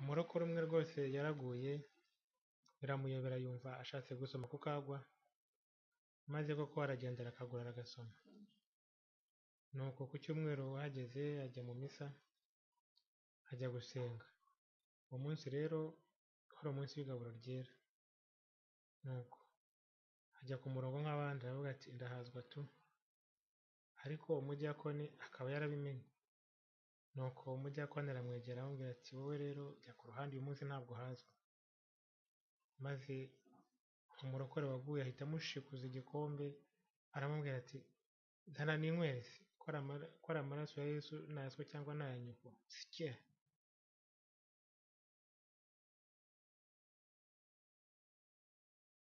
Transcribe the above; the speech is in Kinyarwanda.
umurokore umwe rwose yaraguye biramuyobera yumva ashatse gusoma ku kagwa, maze koko aragenda arakagura aragasoma. Nuko ku cyumweru ahageze ajya mu misa, ajya gusenga. Uwo munsi rero wari umunsi w'igaburo ryera. Nuko ajya ku murongo nk'abandi aravuga ati ndahazwa tu! Ariko umudiyakoni akaba yarabimenye. Nuko umudiyakoni aramwegera aramubwira ati wowe rero jya ku ruhande uyu munsi ntabwo uhazwa. Maze umurokore waguye ahita amushikuza igikombe, aramubwira ati zana ninywere se! Ko ari amaraso ya Yesu nayaswa cyangwa ni aya nyoko, sicye!